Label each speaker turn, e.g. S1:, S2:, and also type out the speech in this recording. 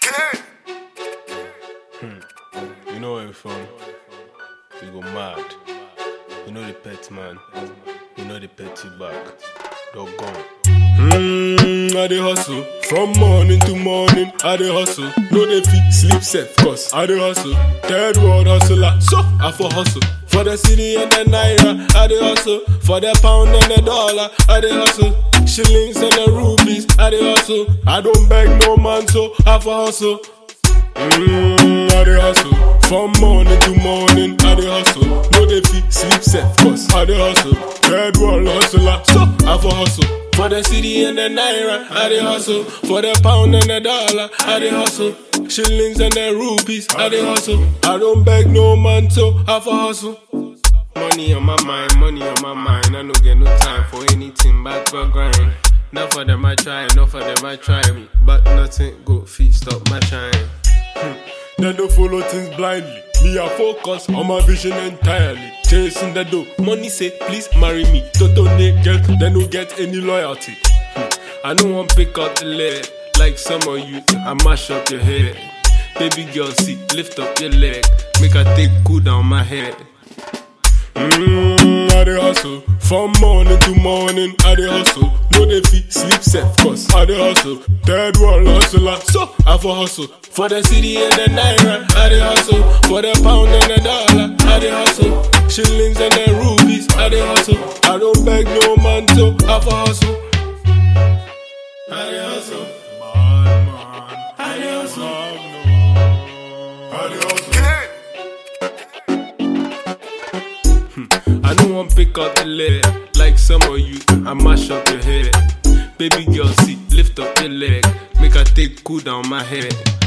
S1: You know where we from? We go mad. You know the pet man. You know the petty back. Dog gone. Mmm, I dey hustle from morning to morning. I dey hustle, no dey fit sleep safe. Cause I dey hustle, third world hustler. So I for hustle for the city and the naira. I dey hustle for the pound and the dollar. I dey hustle shillings and the rupees. I dey hustle. I don't beg no man, so I for hustle. Mmm, I dey hustle from morning to morning. I dey hustle, no dey fit sleep safe. Cause I dey hustle, third world hustler. So I for hustle for the city and the naira. I dey hustle for the pound and the dollar. I dey hustle shillings and the rupees. I dey hustle. I don't beg no man, so I for hustle. Money on my mind, money on my mind. I no get no time for anything but for grind. Not for them I try, not for them I try me. But nothing go feet stop my shine. They don't follow things blindly. Me, I focus on my vision entirely. Chasing the dough. Money say, please marry me. Toto girl, they don't get any loyalty. Hmm. I don't want pick up the leg. Like some of you, I mash up your head. Baby girl, see, lift up your leg. Make her take cool down my head. Mmm, I dey hustle from morning to morning. I dey hustle, no dey fit sleep safe. Cause I dey hustle, third world hustler. So I for hustle for the city and the naira. I dey hustle for the pound and the dollar. I dey hustle shillings and the rupees. I dey hustle. I don't beg no man, so I for hustle. I dey hustle. I dey hustle. I dey hustle. I don't want pick up the leg like some of you. I mash up your head. Baby girl, see, lift up your leg. Make her take cool down my head.